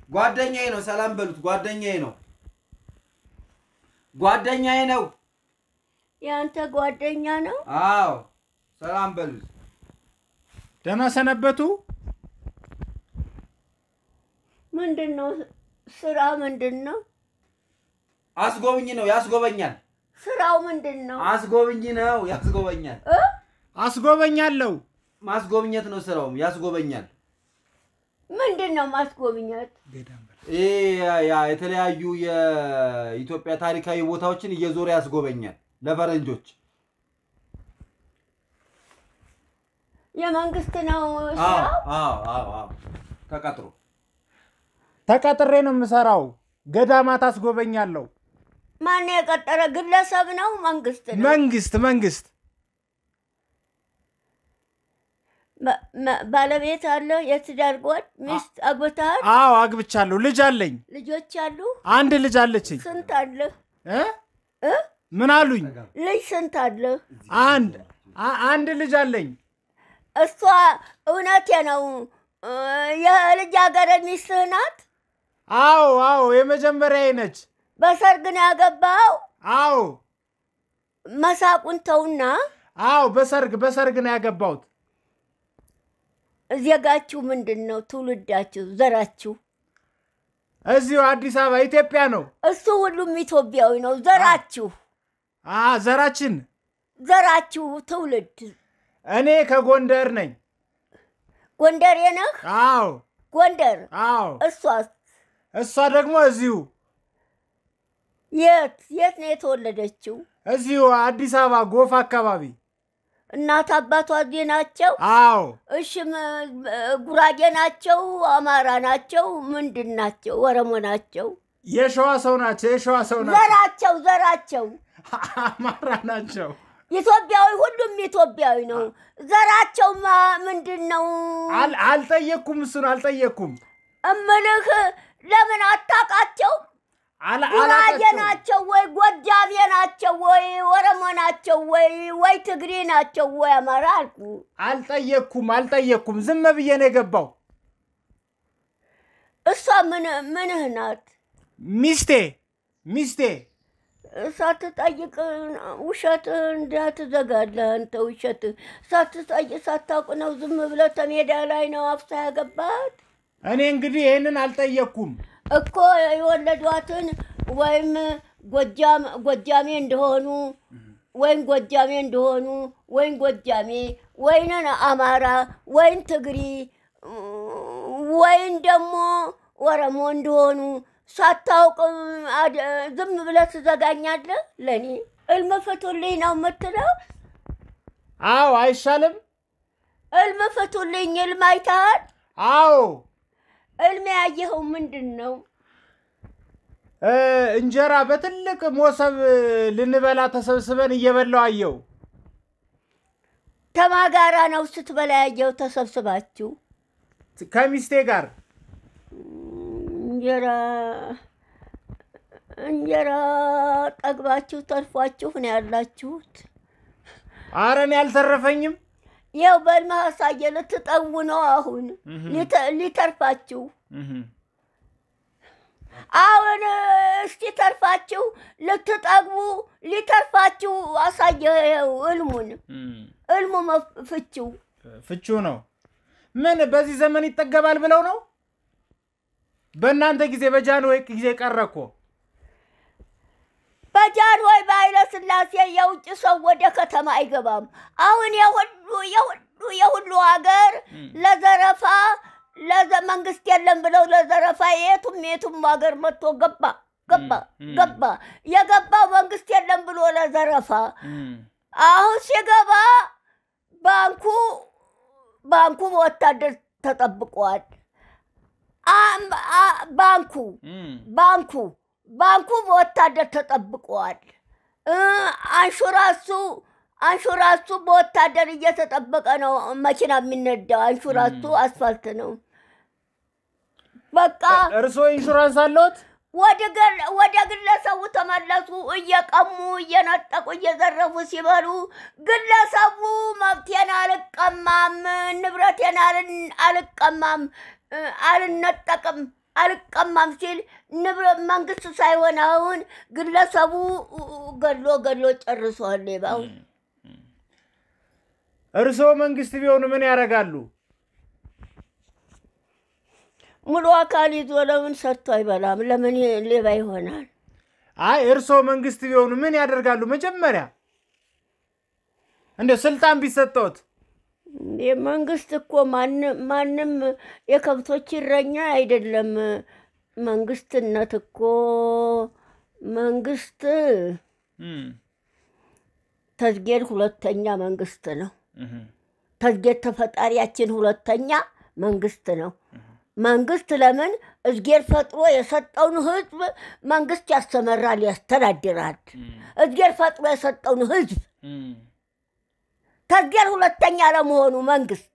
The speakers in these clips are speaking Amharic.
ጓደኛዬ ነው። ሰላም በሉት። ጓደኛዬ ነው። ጓደኛዬ ነው። የአንተ ጓደኛ ነው? አዎ ሰላም በሉት። ደህና ሰነበቱ። ምንድን ነው ስራ? ምንድን ነው አስጎብኝ ነው። ያስጎበኛል። ስራው? ምንድን ነው አስጎብኝ ነው። ያስጎበኛል። እ? አስጎበኛለሁ። ማስጎብኘት ነው ስራውም። ያስጎበኛል። ምንድን ነው ማስጎብኘት? ይህ ያ የተለያዩ የኢትዮጵያ ታሪካዊ ቦታዎችን እየዞረ ያስጎበኛል ለፈረንጆች። የመንግስት ነው አዎ ስራው? አዎ አዎ አዎ ተቀጥሮ ተቀጥሬ ነው የምሰራው። ገዳማት አስጎበኛለሁ። ማን የቀጠረ? ግለሰብ ነው መንግስት ነው? መንግስት መንግስት ባ- ማ- ባለቤት አለ? የትዳር ጓድ ሚስት አግብተሃል? አዎ አግብቻለሁ። ልጅ አለኝ። ልጆች አሉ? አንድ ልጅ አለችኝ። ስንት አለ? እ? እ? ምን አሉኝ? ልጅ ስንት አለ? አንድ አ- አንድ ልጅ አለኝ። እሷ እውነቴ ነው እ፣ የልጃገረድ ሚስትህ ናት? አዎ አዎ የመጀመሪያ ነች። በሰርግ ነው ያገባው? አዎ መሳቁን ተውና አዎ በሰርግ በሰርግ ነው ያገባሁት። ዜጋችሁ ምንድን ነው? ትውልዳችሁ፣ ዘራችሁ? እዚሁ አዲስ አበባ ኢትዮጵያ ነው። እሱ ሁሉም ኢትዮጵያዊ ነው። ዘራችሁ አ ዘራችን ዘራችሁ ትውልድ እኔ ከጎንደር ነኝ። ጎንደሬ ነህ? አዎ ጎንደር። አዎ እሷስ እሷ ደግሞ እዚሁ የት የት ነው የተወለደችው? እዚሁ አዲስ አበባ ጎፍ አካባቢ። እናት አባቷ እዚህ ናቸው? አዎ እሺ ም- ጉራጌ ናቸው? አማራ ናቸው? ምንድን ናቸው? ኦሮሞ ናቸው? የሸዋ ሰው ናቸው። የሸዋ ሰው ናቸው። ዘራቸው ዘራቸው አማራ ናቸው። ኢትዮጵያዊ፣ ሁሉም ኢትዮጵያዊ ነው። ዘራቸውማ ምንድን ነው አል- አልጠየቅኩም፣ እሱን አልጠየቅኩም። እምልህ? ለምን አታውቃቸው? አላ- ጉራጌ አላቃቸውም። ናቸው ወይ ጎጃሜ ናቸው ወይ ኦሮሞ ናቸው ወይ ወይ ትግሬ ናቸው ወይ አማራ አልኩ። አልጠየቅኩም፣ አልጠየቅኩም። ዝም ብዬ ነው የገባው። እሷ ምን ምንህ ናት? ሚስቴ ሚስቴ ሳትጠይቅ ውሸት እንዳትዘጋለህ አንተ። ውሸት ሳትጠይቅ ሳታውቅ ነው ዝም ብለህ ተሜዳ ላይ ነው አፍሳ ያገባት እኔ እንግዲህ ይህንን አልጠየቅኩም። እኮ የወለዷትን ወይም ጎጃም ጎጃሜ እንደሆኑ ወይም ጎጃሜ እንደሆኑ ወይም ጎጃሜ ወይንን አማራ ወይም ትግሪ ወይም ደግሞ ኦሮሞ እንደሆኑ ሳታውቅ አድ- ዝም ብለህ ትዘጋኛለህ። ለእኔ እልም ፍቱልኝ ነው የምትለው። አዎ አይሻልም? እልም ፍቱልኝ። እልም አይተሃል? አዎ እልም ያየኸው ምንድን ነው? እ፣ እንጀራ በትልቅ ሞሰብ ልንበላ ተሰብስበን እየበላው አየው። ተማጋራ ነው ስትበላ ያየኸው ተሰብስባችሁ ከሚስቴ ጋር እንጀራ እንጀራ ጠግባችሁ ተርፏችሁ ነው ያላችሁት። አረ እኔ አልተረፈኝም። ይኸው በልመህ አሳየ። ልትጠጉ ነው አሁን ሊተ- ሊተርፋችሁ። አሁን እስቲ ተርፋችሁ ልትጠግቡ ሊተርፋችሁ አሳየ። ይኸው እልሙን እልሙ መፍ- ፍቺው ፍቹ ነው። ምን በዚህ ዘመን ይጠገባል ብለው ነው? በእናንተ ጊዜ በጃንሆይ ጊዜ ቀረ እኮ። በጃንሆይ በኃይለ ሥላሴ የውጭ ሰው ወደ ከተማ አይገባም። አሁን የሁሉ የሁሉ የሁሉ ሀገር ለዘረፋ ለዘ መንግስት የለም ብለው ለዘረፋ የቱም የቱም ሀገር መጥቶ ገባ ገባ ም፣ ም። ገባ። የገባው መንግስት የለም ብሎ ለዘረፋ አሁን ሲገባ ባንኩ ባንኩ በወታደር ተጠብቋል። አም- አ- ባንኩ ባንኩ ባንኩ በወታደር ተጠብቋል። እ አንሹራሱ አንሹራሱ በወታደር እየተጠበቀ ነው። መኪና የሚነዳው አንሹራሱ አስፋልት ነው። በቃ እርስዎ ኢንሹራንስ አለዎት? ወደ ገል- ወደ ግለሰቡ ተመለሱ። እየቀሙ እየነጠቁ እየዘረፉ ሲበሉ ግለሰቡ መብቴን አልቀማም፣ ንብረቴን አልን- አልቀማም፣ እ፣ አልነጠቅም አልቀማም ሲል ንብረት መንግስት ሳይሆን አሁን ግለሰቡ ገሎ ገሎ ጨርሷል። ሌባው እርስዎ መንግስት ቢሆኑ ምን ያደርጋሉ? ሙሉ አካል ይዞ ለምን ሰርቶ አይበላም? ለምን ሌባ ይሆናል? አይ እርስዎ መንግስት ቢሆኑ ምን ያደርጋሉ? መጀመሪያ እንደ ስልጣን ቢሰጠዎት መንግስት እኮ ማንም ማንም የከብቶች እረኛ አይደለም። መንግስትነት እኮ መንግስት ተዝጌድ ሁለተኛ መንግስት ነው። ተዝጌድ ተፈጣሪያችን ሁለተኛ መንግስት ነው። መንግስት ለምን እዝጌር ፈጥሮ የሰጠውን ህዝብ መንግስት ያስተመራል፣ ያስተዳድራል። እዝጌር ፈጥሮ የሰጠውን ህዝብ ተዝጌር ሁለተኛ ለመሆኑ መንግስት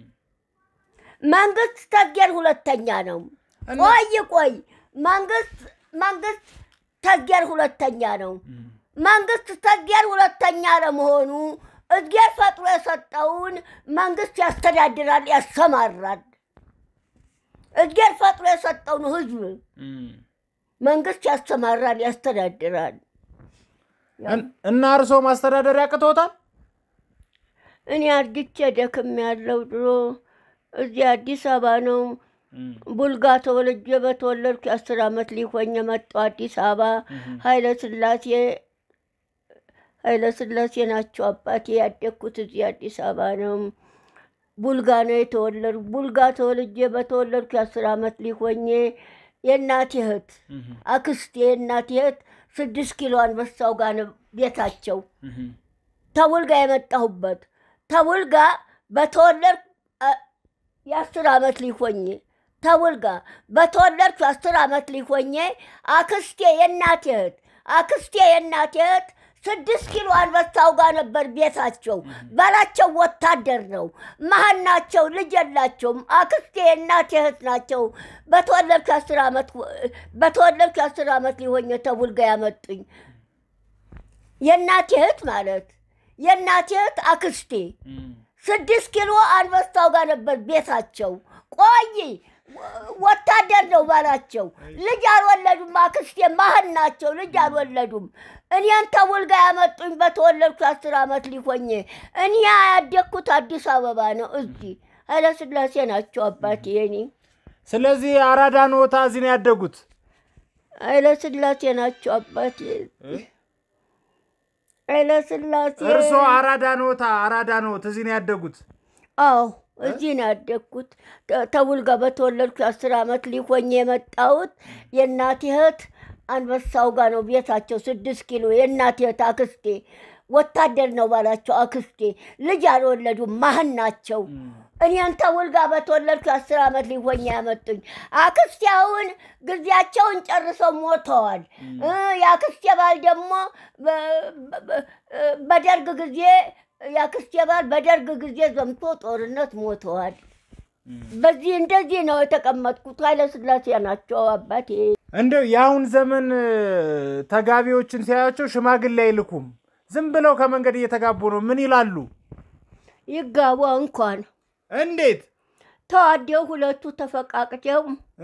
መንግስት ተዝጌር ሁለተኛ ነው። ቆይ ቆይ መንግስት መንግስት ተዝጌር ሁለተኛ ነው። መንግስት ተዝጌር ሁለተኛ ለመሆኑ እዝጌር ፈጥሮ የሰጠውን መንግስት ያስተዳድራል፣ ያሰማራል። እዝጌር ፈጥሮ የሰጠውን ህዝብ መንግስት ያስተማራል፣ ያስተዳድራል። እና እርስዎ ማስተዳደር ያቅቶታል? እኔ አርጅቼ ደክም ያለው ድሮ እዚህ አዲስ አበባ ነው። ቡልጋ ተወልጄ በተወለድኩ የአስር ዓመት ሊሆኝ የመጣው አዲስ አበባ ኃይለ ስላሴ ኃይለ ስላሴ ናቸው አባቴ። ያደግኩት እዚህ አዲስ አበባ ነው። ቡልጋ ነው የተወለድኩ። ቡልጋ ተወልጄ በተወለድኩ የአስር ዓመት ሊሆኜ የእናቴ እህት አክስቴ የእናቴ እህት ስድስት ኪሎ አንበሳው ጋር ነው ቤታቸው። ተቡልጋ የመጣሁበት ተቡልጋ በተወለድኩ የአስር ዓመት ሊሆኜ ተቡልጋ በተወለድኩ የአስር ዓመት ሊሆኜ አክስቴ የእናቴ እህት አክስቴ የእናቴ እህት ስድስት ኪሎ አንበሳው ጋር ነበር ቤታቸው። ባላቸው ወታደር ነው። መሀን ናቸው። ልጅ የላቸውም። አክስቴ የእናቴ እህት ናቸው። በተወለድኩ የአስር ዓመት በተወለድኩ የአስር ዓመት ሊሆኝ ተቡልጋ ያመጡኝ የእናቴ እህት ማለት የእናቴ እህት አክስቴ ስድስት ኪሎ አንበሳው ጋር ነበር ቤታቸው። ቆይ ወታደር ነው ባላቸው። ልጅ አልወለዱም። አክስቴ መሀን ናቸው። ልጅ አልወለዱም። እኔን ተቡልጋ ያመጡኝ በተወለድኩ አስር ዓመት ሊሆኝ እኔ ያደግኩት አዲስ አበባ ነው። እዚህ ኃይለስላሴ ናቸው አባቴ የኔ ስለዚህ አራዳ ኖታ እዚህ ነው ያደጉት? ኃይለስላሴ ናቸው አባቴ ኃይለስላሴ እርስዎ አራዳ ኖታ አራዳ ኖት እዚህ ነው ያደጉት? አዎ እዚህ ነው ያደግኩት። ተቡልጋ በተወለድኩ አስር ዓመት ሊሆኝ የመጣሁት የእናቴ እህት አንበሳው ጋር ነው ቤታቸው። ስድስት ኪሎ የእናቴ እህት አክስቴ ወታደር ነው ባላቸው አክስቴ ልጅ አልወለዱም። መሀን ናቸው። እኔን ተቡልጋ በተወለድኩ አስር ዓመት ሊሆኝ ያመጡኝ አክስቴ አሁን ጊዜያቸውን ጨርሰው ሞተዋል። የአክስቴ ባል ደግሞ በደርግ ጊዜ የአክስቴ ባል በደርግ ጊዜ ዘምቶ ጦርነት ሞተዋል። በዚህ እንደዚህ ነው የተቀመጥኩት። ኃይለስላሴ ናቸው አባቴ። እንደው የአሁን ዘመን ተጋቢዎችን ሲያያቸው ሽማግሌ አይልኩም። ዝም ብለው ከመንገድ እየተጋቡ ነው። ምን ይላሉ? ይጋቡ እንኳን እንዴት ተዋደው ሁለቱ ተፈቃቅተው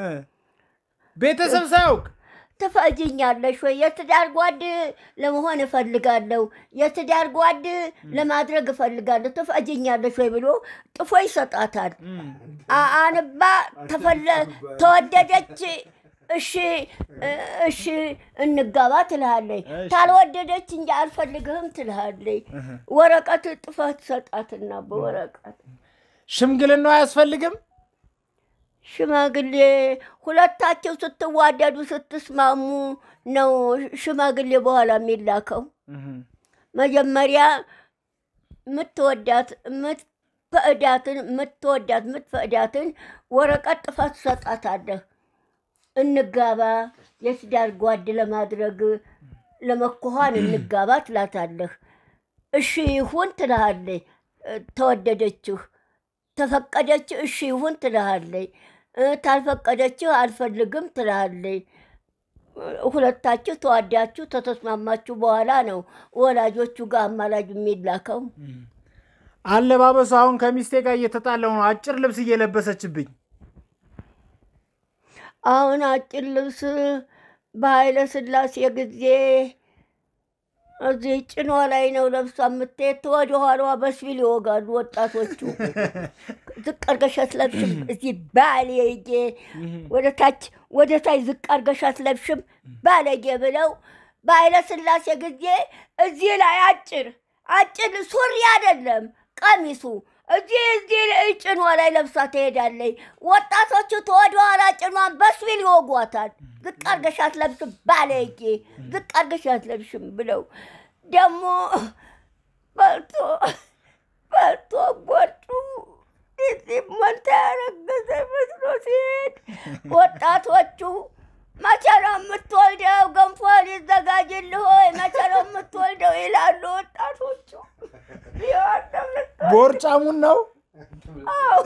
ቤተሰብ ሳያውቅ ትፈጅኛለሽ ወይ? የትዳር ጓድ ለመሆን እፈልጋለሁ፣ የትዳር ጓድ ለማድረግ እፈልጋለሁ፣ ትፈጅኛለሽ ወይ ብሎ ጥፎ ይሰጣታል። አንባ ተፈለ ተወደደች እሺ እሺ እንጋባ ትልሃለች። ታልወደደች እንጂ አልፈልግህም ትልሃለች። ወረቀት ጥፋት ትሰጣትና በወረቀት ሽምግልናው አያስፈልግም። ሽማግሌ ሁለታቸው ስትዋደዱ ስትስማሙ ነው ሽማግሌ በኋላ የሚላከው። መጀመሪያ የምትወዳት የምትፈቅዳትን የምትወዳት የምትፈቅዳትን ወረቀት ጥፋት ትሰጣታለህ። እንጋባ የትዳር ጓድ ለማድረግ ለመኮኋን እንጋባ ትላታለህ። እሺ ይሁን ትልሃለች። ተወደደችህ ተፈቀደች እሺ ይሁን ትልሃለች። ታልፈቀደችህ አልፈልግም ትልሃለች። ሁለታችሁ ተዋዳችሁ ተተስማማችሁ በኋላ ነው ወላጆቹ ጋር አማላጅ የሚላከው። አለባበሱ አሁን ከሚስቴ ጋር እየተጣለው ነው። አጭር ልብስ እየለበሰችብኝ አሁን አጭር ልብስ በኃይለ ሥላሴ ጊዜ እዚህ ጭኗ ላይ ነው ለብሳ የምትሄድ። ወደ ኋላዋ በስቢል ይወጋሉ ወጣቶቹ። ዝቅ አድርገሽ አትለብሽም እዚህ ባለጌ፣ ወደ ታች ወደ ታች ዝቅ አድርገሽ አትለብሽም ባለጌ ብለው በኃይለ ሥላሴ ጊዜ እዚህ ላይ አጭር አጭር ሱሪ አይደለም ቀሚሱ እዚህ እዚህ ጭኗ ላይ ለብሳ ትሄዳለች። ወጣቶቹ ተወደ ኋላ ጭኗን በስቢል ይወጓታል። ዝቅ አድርገሽ አትለብሽም ባለጌ፣ ዝቅ አድርገሽ አትለብሽም ብለው ደግሞ በልቶ በልቶ ጎዱ እዚህ መንታ ያረገዘ መስሎ ሲሄድ ወጣቶቹ መቼ ነው የምትወልደው? ገንፎ ሊዘጋጅልህ ሆይ መቼ ነው የምትወልደው? ይላሉ ወጣቶቹ። ቦርጫሙን ነው አዎ።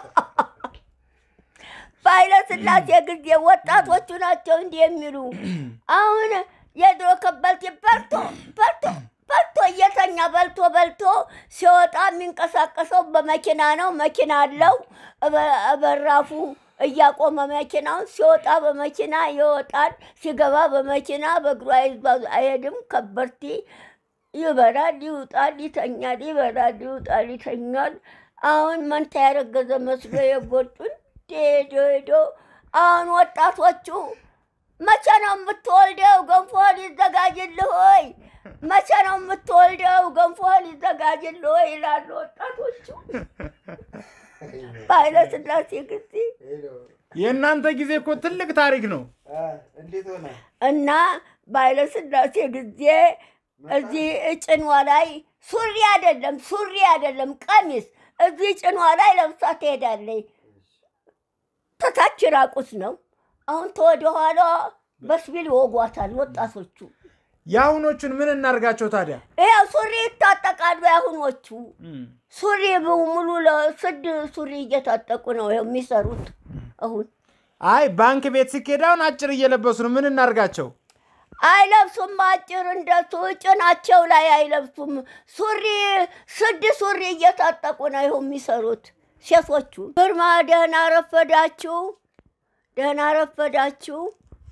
በኃይለ ሥላሴ ጊዜ ወጣቶቹ ናቸው እንዲህ የሚሉ። አሁን የድሮ ከበልቴ በልቶ በልቶ በልቶ እየተኛ በልቶ በልቶ ሲወጣ የሚንቀሳቀሰው በመኪና ነው። መኪና አለው። እበ- በራፉ እያቆመ መኪናውን ሲወጣ በመኪና ይወጣል፣ ሲገባ በመኪና በእግሩ አይዟ- አይሄድም። ከበርቴ ይበላል፣ ይውጣል፣ ይተኛል፣ ይበላል፣ ይውጣል፣ ይተኛል። አሁን መንታ ያረገዘ መስሎ የጎጡን ሄዶ ሄዶ አሁን ወጣቶቹ መቼ ነው የምትወልደው? ገንፎ ሊዘጋጅልህ ሆይ መቼ ነው የምትወልደው? ገንፎ ሊዘጋጅልህ ሆይ ይላሉ ወጣቶቹ። በኃይለ ሥላሴ ጊዜ የእናንተ ጊዜ እኮ ትልቅ ታሪክ ነው። እንዴት ሆነ? እና በኃይለ ሥላሴ ጊዜ እዚህ ጭኗ ላይ ሱሪ አይደለም ሱሪ አይደለም ቀሚስ እዚህ ጭኗ ላይ ለብሳ ትሄዳለች። ተታች ራቁት ነው። አሁን ተወደ ኋላ በስቢል ይወጓታል ወጣቶቹ። የአሁኖቹን ምን እናርጋቸው ታዲያ? ይኸው ሱሪ ይታጠቃሉ። ያሁኖቹ ሱሪ ሙሉ ለስድ ሱሪ እየታጠቁ ነው ይኸው የሚሰሩት አሁን አይ ባንክ ቤት ሲኬድ አሁን አጭር እየለበሱ ነው። ምን እናርጋቸው? አይለብሱም። አጭር እንደሱ ጭናቸው ላይ አይለብሱም። ሱሪ ስድ ሱሪ እየታጠቁ ነው ይኸው የሚሰሩት ሴቶቹ። ግርማ ደህና ረፈዳችሁ፣ ደህና ረፈዳችሁ።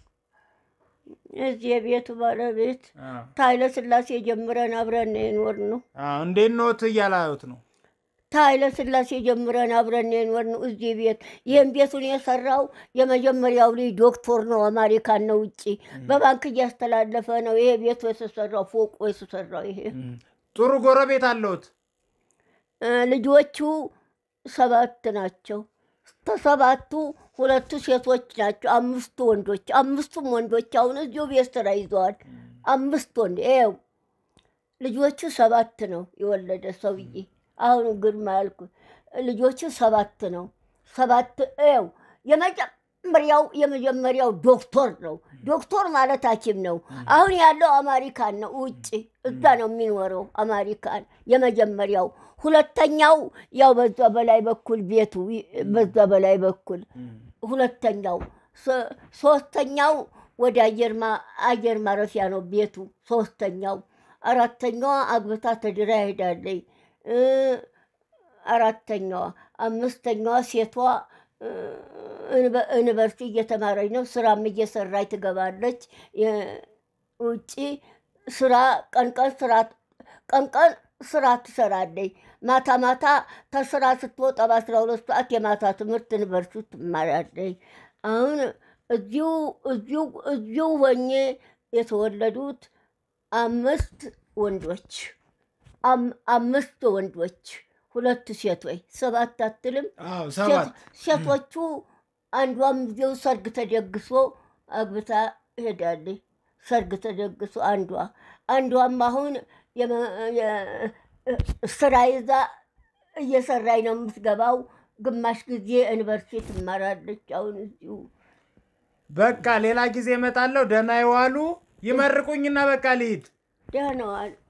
እዚህ የቤቱ ባለቤት ከኃይለ ሥላሴ ጀምረን አብረን ነው የኖርነው። አዎ፣ እንዴት ኖት እያላዩት ነው። ከኃይለ ሥላሴ ጀምረን አብረን ነው የኖርነው እዚህ ቤት። ይህም ቤቱን የሰራው የመጀመሪያው ልጅ ዶክተር ነው፣ አሜሪካን ነው ውጭ በባንክ እያስተላለፈ ነው። ይሄ ቤቱ የተሰራው ፎቁ የተሰራው ይሄ ጥሩ ጎረቤት አለውት። እ፣ ልጆቹ ሰባት ናቸው። ከሰባቱ ሁለቱ ሴቶች ናቸው፣ አምስቱ ወንዶች። አምስቱም ወንዶች አሁን እዚሁ ቤት ስራ ይዘዋል። አምስት ወንድ ይኸው ልጆቹ ሰባት ነው የወለደ ሰውዬ። አሁን ግርማ ያልኩ ልጆቹ ሰባት ነው። ሰባት ይኸው የመጀመሪያው የመጀመሪያው ዶክተር ነው። ዶክተር ማለት ሐኪም ነው። አሁን ያለው አሜሪካን ነው ውጭ እዛ ነው የሚኖረው አሜሪካን የመጀመሪያው። ሁለተኛው ያው በዛ በላይ በኩል ቤቱ በዛ በላይ በኩል ሁለተኛው ሶ- ሶስተኛው ወደ አየር ማ- አየር ማረፊያ ነው ቤቱ ሶስተኛው። አራተኛዋ አግብታ ተድራ ሄዳለች። እ፣ አራተኛዋ አምስተኛዋ ሴቷ እ፣ ዩኒቨ- ዩኒቨርሲቲ እየተማረች ነው። ስራም እየሰራች ትገባለች። የ- ውጪ ስራ ቀን ቀን ስራ ቀን ቀን ስራ ትሰራለች። ማታ ማታ ከስራ ስትወጣ በአስራ ሁለት ሰዓት የማታ ትምህርት ዩኒቨርሲቲ ትማራለች። አሁን እዚሁ እዚሁ እዚሁ ሆኜ የተወለዱት አምስት ወንዶች አም- አምስት ወንዶች ሁለት ሴቶች ሰባት አትልም። አዎ ሰባት ሴቶቹ አንዷም እዚሁ ሰርግ ተደግሶ አግብታ ሄዳለች። ሰርግ ተደግሶ አንዷ አንዷም አሁን የመ- የ- ስራ ይዛ እየሰራኝ ነው የምትገባው። ግማሽ ጊዜ ዩኒቨርሲቲ ትማራለች። አሁን እዚሁ በቃ ሌላ ጊዜ እመጣለሁ። ደህና ይዋሉ። ይመርቁኝና በቃ ልሂድ። ደህና ዋል።